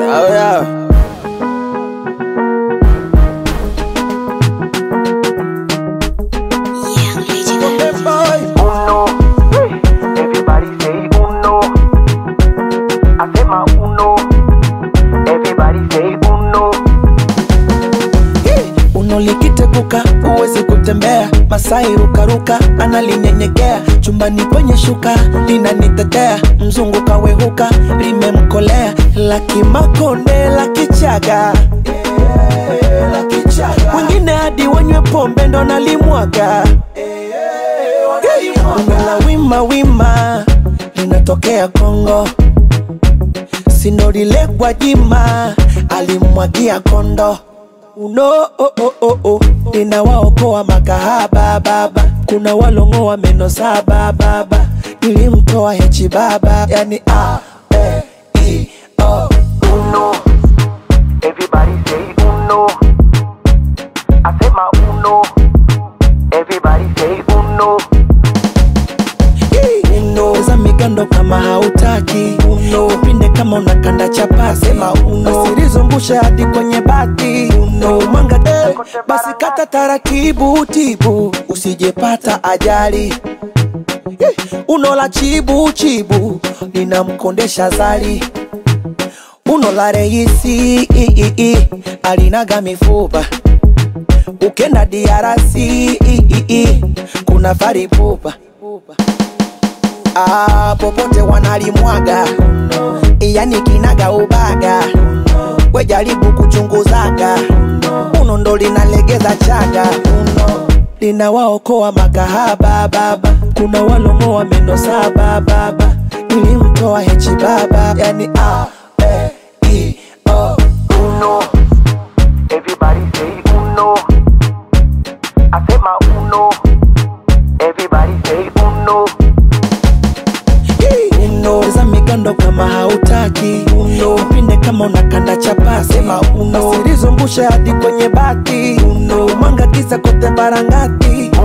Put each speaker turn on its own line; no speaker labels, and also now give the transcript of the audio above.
Oh yeah.
Young Legend.
Uno, everybody say uno. Asema uno, everybody say uno.
Uno likiteguka huwezi kutembea, Masai rukaruka analinyenyekea, chumbani kwenye shuka linanitetea, mzungu kawehuka limemkolea, laki makonde laki chaga wengine hadi wanywe pombe ndo nalimwaga Bongo la wima wima linatokea Kongo, sinorile Gwajima alimwagia kondo uno oh, oh, oh, oh. ninawaokoa makahaba baba, kuna walongoa meno saba baba, nilimtoa hechi baba, yani a e i o
Uno, everybody say uno. Asema uno, everybody say uno.
uno za migando kama hautaki uno upinde kama unakanda chapasi sema uno usilizungushe hadi kwenye bati uno mwanga de basi kata taratibu tibu usijepata ajali Eh, uno la chibu chibu linamkondesha zali uno la reisi i, i, i, alinaga mifupa ukenda diarasi i, i, i, kuna faripupa ah, popote wanalimwaga yani kinaga ubaga we jaribu kuchunguzaga uno ndo linalegeza chaga uno linawaokoa makahaba baba kuna walongoa meno saba baba nilimtoa hechi baba yani a e i o
Uno, everybody say uno. Asema uno, everybody say uno.
uno za migando kama hautaki uno upinde kama unakanda chapasi sema uno usilizungushe hadi kwenye bati uno mwanga kisa kote barangati